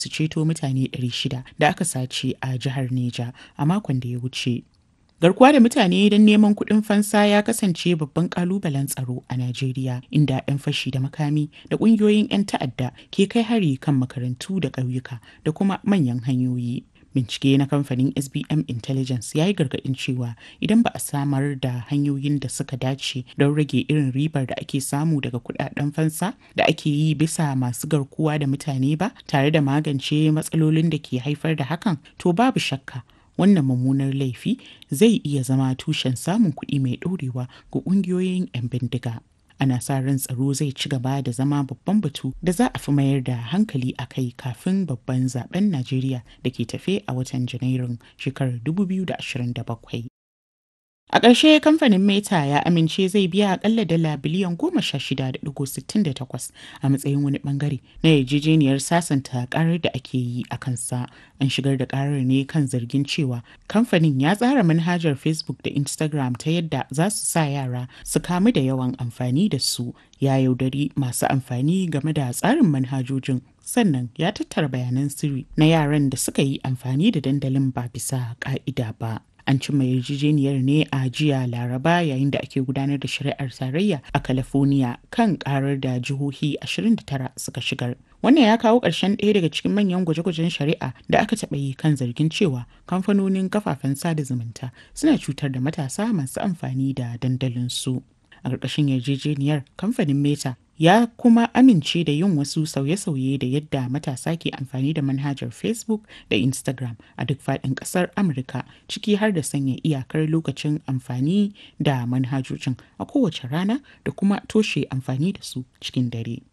su ceto mutane 600 da aka sace a jihar Neja a makon da ya wuce. Garkuwa da mutane don neman kuɗin fansa ya kasance babban ƙalubalen tsaro a Najeriya, inda 'yan fashi da makami da ƙungiyoyin 'yan ta'adda ke kai hari kan makarantu da ƙauyuka da kuma manyan hanyoyi. Bincike na kamfanin SBM Intelligence ya yi gargaɗin cewa idan ba a samar da hanyoyin da suka dace don rage irin ribar da ake samu daga kuɗaɗen fansa da ake yi bisa masu garkuwa da mutane ba tare da magance matsalolin da ke haifar da hakan, to babu shakka wannan mummunar laifi zai iya zama tushen samun kuɗi mai ɗorewa ga ƙungiyoyin 'yan bindiga. Ana sa ran tsaro zai ci gaba da zama babban batu da za a fi mayar da hankali a kai kafin babban zaben Najeriya da ke tafe a watan Janairun shekarar 2027. A ƙarshe kamfanin Meta ya amince zai biya akalla dala biliyan goma sha shida da digo sittin da takwas a matsayin wani bangare na yarjejeniyar sasanta karar da ake yi a kansa. An shigar da karar ne kan zargin cewa kamfanin ya tsara manhajar Facebook da Instagram ta yadda za su sa yara su kamu da yawan amfani da su ya yaudari masu amfani game da tsarin manhajojin sannan ya tattara bayanan sirri na yaran da suka yi amfani da dandalin ba bisa ka'ida ba. an cimma yarjejeniyar ne a jiya laraba yayin da ake gudanar da shari'ar tarayya a california kan karar da jihohi 29 suka shigar wannan ya kawo ƙarshen ɗaya daga cikin manyan gwaje-gwajen shari'a da aka taɓa yi kan zargin cewa kamfanonin kafafen sada zumunta suna cutar da matasa masu amfani da dandalinsu a ƙarƙashin yarjejeniyar kamfanin meta ya kuma amince da yin wasu sauye-sauye da yadda matasa ke amfani da manhajar facebook da instagram a duk faɗin ƙasar amurka ciki har da sanya iyakar lokacin amfani da manhajojin a kowace rana da kuma toshe amfani da su cikin dare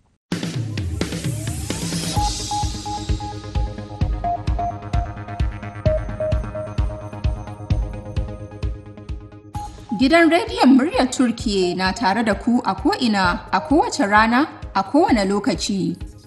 Gidan rediyon muryar Turkiye na tare da ku a ko'ina a kowace rana a kowane lokaci.